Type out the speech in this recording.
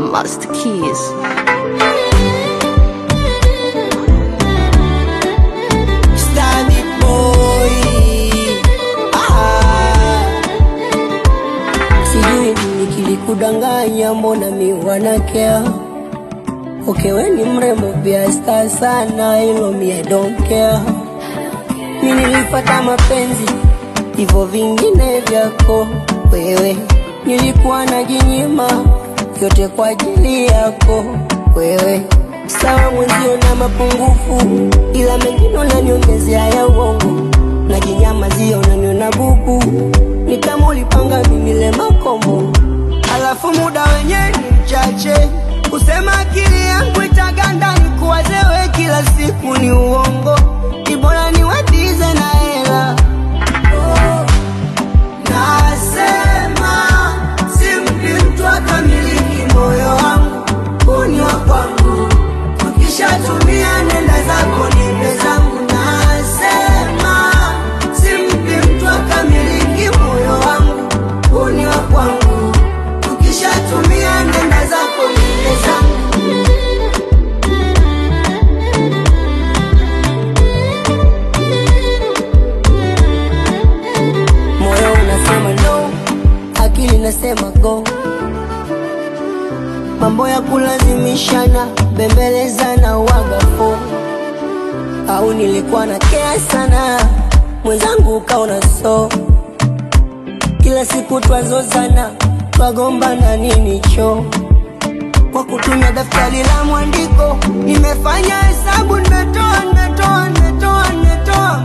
Master Keys. Stabby boy. Ah. Sijui nini kilikudanganya, mbona mi wanakea Okay, we ni mrembo pia star sana, hilo mi I don't care. Mi nilipata mapenzi hivyo vingine vyako wewe, nilikuwa najinyima yote kwa ajili yako wewe. Sawa mwenzio na mapungufu, ila mengine unaniongezea ya uongo, najinyamazia unaniona bubu, ni kama ulipanga mimi le makombo, alafu muda wenyewe ni mchache, kusema akili yangu itaganda, nikuwaze wewe kila siku ni uongo, ni bora niwatize na hela oh. Nasema simpi mtu akamiliki moyo wangu, huu ni wa kwangu. Ukishatumia nenda zako, nipe zangu. Nasema simpi mtu akamiliki moyo wangu, huu ni wa kwangu. Ukishatumia nenda zako, nipe zangu. Moyo unasema no, akili nasema go. Mambo ya kulazimishana, bembelezana, wagafo au nilikuwa na kea sana, mwenzangu ukaona so. Kila siku twazozana, twagombana nini cho kwa kutumia daftari la mwandiko, nimefanya hesabu, nimetoa, nimetoa, nimetoa, nimetoa